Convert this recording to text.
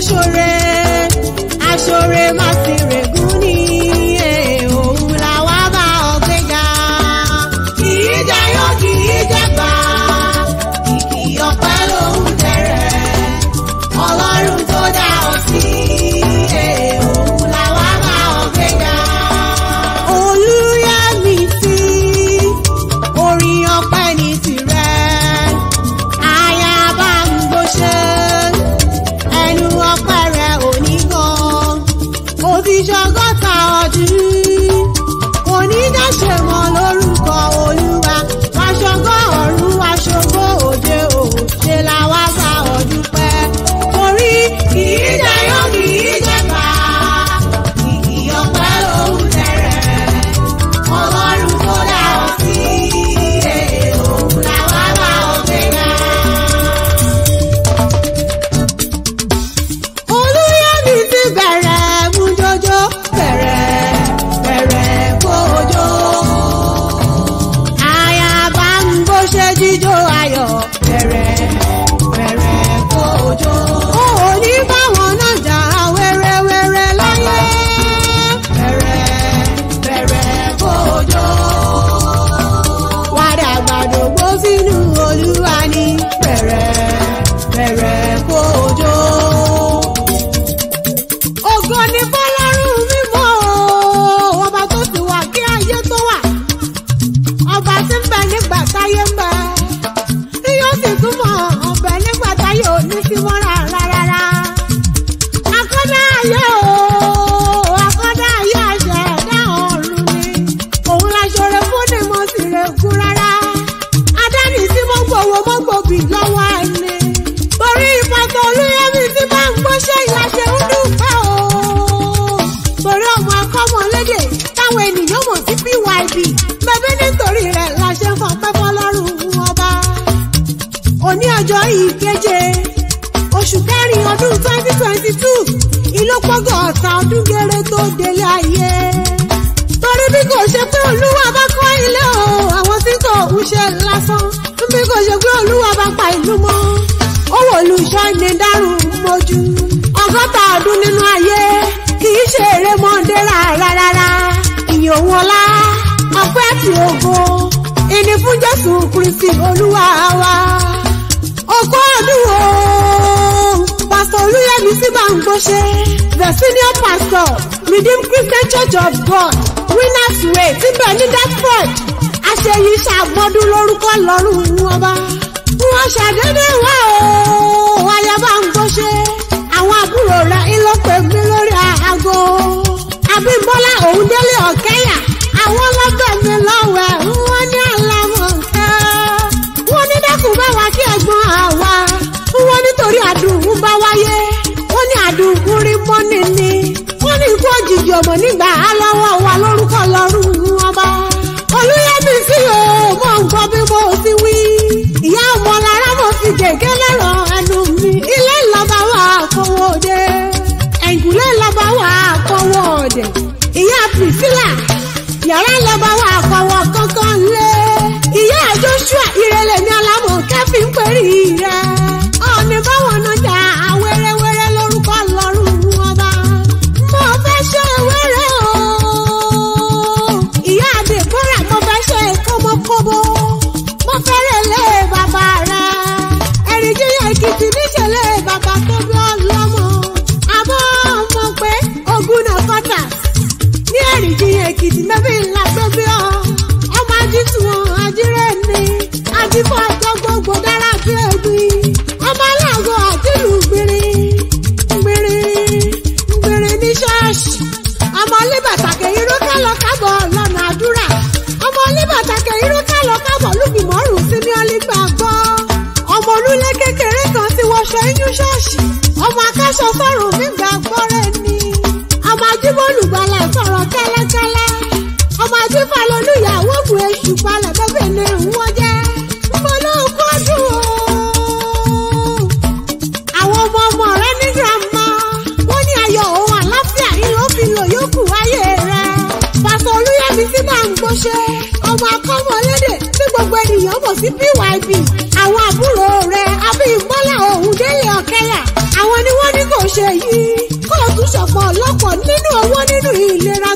ṣoore aṣoore má sì règún ní eh, òun làwa bá ọ gbéga. kì í jayọ̀ kì í jẹ̀gbà kìkì ọpẹ́ lòun tẹ̀rẹ̀ ọlọ́run tó dá ọ sí eh, òun làwa bá ọ gbéga. olúyẹ̀mí sí orin ọpẹ́ ní tirẹ̀ ayaba ń gbóṣe ẹnu ọpẹ́ rẹ̀ ò ní gan ó ti ṣọgọ́ta ọdún kò ní dáṣe mọ́ lórúkọ olúwa wàṣọgọ́ ọ̀run wàṣọgọ́ òde ò ṣe la wá bá ọdún pẹ́ torí kì í jayọ́ kì í jẹ̀bà kìkì ọpẹ́ lòun tẹ̀rẹ̀ ọlọ́run tó dá ọ sí eh, òun làwa bá ọ gbéga. olùyẹmí ti bẹ̀rẹ̀ mú jọjọ bẹ̀rẹ̀ bẹ̀rẹ̀ kójó. àyàbá ń bó ṣe jíjó ayọ̀ bẹ̀rẹ̀ bẹ̀rẹ̀ kójó. ó ò ní báwọn náà jà wẹ́rẹ́wẹ́rẹ́ láyé bẹ̀rẹ̀ bẹ̀rẹ̀ kójó. wàdà gbàdógbó sínú olúwa ní bẹ̀rẹ̀ bẹ̀rẹ̀ kójó ògo ni fọlọ́run mímọ́ o ọba tó ti wà kí ayé tó wà ọba tí ń bẹ nígbà táyé ń bẹ yóò sì túmọ̀ ọbẹ̀ nígbà táyé ò ní sí mọ́ rárá rárá akọ́dá ayé o akọ́dá ayé àṣẹ ẹ̀dá ọ̀run ni òun la ṣoore fún ni mo sì rè kú rárá adáni tí mo gbowó mo gbòbí lọ́wọ́ ẹni torí ìpàtó olúyẹmí tí máa ń gbóṣẹ́ ìlàṣẹ ń dúpẹ́ o torí ọmọ akọ́mọlédè táwọn ènìyàn mọ̀ sí pyb bẹ́bí nítorí rẹ̀ la ṣe ń fọpẹ́ fọlọ́run ọba òní ọjọ́ ìkeje oṣù kẹrin ọdún twenty twenty two ìlópọ̀gọ̀ ọ̀tá ọdún géré tó délé ayé torí bí kò ṣe pé olúwa bá kọ́ ilé o àwọn tí kò ń ṣe lásán bí kò ṣe pé olúwa bá pa ìlú mọ́ owó olùṣọ́ ni dárùn mojú ọgọ́ta ọdún nínú ayé kì í ṣe erémọdé rárá rárá ìyìn òun ọlá ọpẹ́ àti ògo ìní fún jésù kristi olúwa wa ọkọ ọdún o pastor olúyẹmí sí gbàǹgbọ́ṣe the senior pastor redeemed christian church of god winners way síbẹ̀ ní dartford àṣeyí ṣàgbọ́dún lórúkọ lọ́rùn ọba wọ́n ṣàdédé wá o ayaba ń gbọ́ṣe àwọn àbúrò rẹ̀ ìlọ́pẹ̀ mi lórí aago abímbọ́lá òun délé ọ̀kẹ́yà àwọn ọlọ́gbẹ̀ mi lọ́wẹ̀ wọ́n ní àlàmọ̀kẹ́ wọ́n ní dẹ́kun bá wa kí ẹ̀gbọ́n àwa wọ́n nítorí àdùnkún bá wáyé wọ́n ní àdùnkún rí mọ́nì ni wọ́n ní ikú òjijì ọmọ nígbà aláwọ̀ wa lórúkọ lọ́rùn ọba olúyẹmí sí o mọ̀ nǹkan bí mo ti wí ìyá ọmọ lára mo fi gègé lẹ́rọ̀ ẹnu mi ilé ìlọba wà kówó dé ẹ̀yìnkùlé ìlọba wà kówó dé ìyá priscilla yàrá ìlọba wà kówó kankan lé ìyá joshua ìrẹ̀lẹ̀ ní alámọ̀ kẹ́fì ń pèrè rẹ̀ ọ̀nì báwọn náà jà wẹ́rẹ́wẹ́rẹ́ lórúkọ lọ́rùn ọba mo fẹ́ ṣe wẹ́rẹ́ o ìyá àdèbọ́rà mo fẹ́ ṣe kọ́mọkọ́mọ mo fẹ́rẹ̀ lé bàbá rẹ̀ ẹ̀rìn jíyàn èkìtì níṣẹ̀lẹ̀ bàbá tó bí ọlọ́mọ àbọ̀ mọ̀ pé ogun náà kọ́tà ní ẹ̀rìn jíyàn èkìtì mẹ́bí ńlá tó bí ọ ọmọ ajísùn ajírẹ́ ni ajífọ́ ọjọ́ gbogbo dára bí ẹ̀gbin ọmọ aláàgọ́ àtìlù gbìnrín gbìnrín gbìnrín ní ṣọ́ọ̀ṣì ọmọ olíbàtàkẹ́ irú kálọ̀ kábọ̀ lọ́nà àdúrà ọmọ olíbàtàkẹ́ irú kálọ̀ kábọ̀ lùgbìmọ̀rùn sí ní ọlígbà gbọ́ ọmọ olúlé kékeré kan ti wọṣọ inú ṣọ́ọ̀ṣì ọmọ akáṣọ sọ̀rùn nígbà gbọ́rẹ́ ni ọmọ ajíbólùgbàlà sọ̀rọ̀ kẹ́lẹ́kẹ́lẹ́ ọmọ ajífàlólùyàwó bu èṣù palẹ̀ bẹ́bẹ̀ ni wọ́n jẹ́ mbọ́lọ́kọ́dún o àwọn ọmọ ọmọ rẹ ní girama wọn ní ayọ̀ òun àlàáfíà yìí ló fi lò yókù wáyé rẹ pásọ olúyẹmí tí máa ń gbóṣe ọmọ akọ́mọlédè tí gbogbo ènìyàn mọ̀ sí pyb àwọn àbúrò rẹ abíyíbọ́lá òun délé ọ̀kẹ́yà àwọn ni wọ́n ní kò ṣe yìí kó o tún ṣọ̀pọ̀ ọlọ́pọ̀ nínú owó nínú ìlera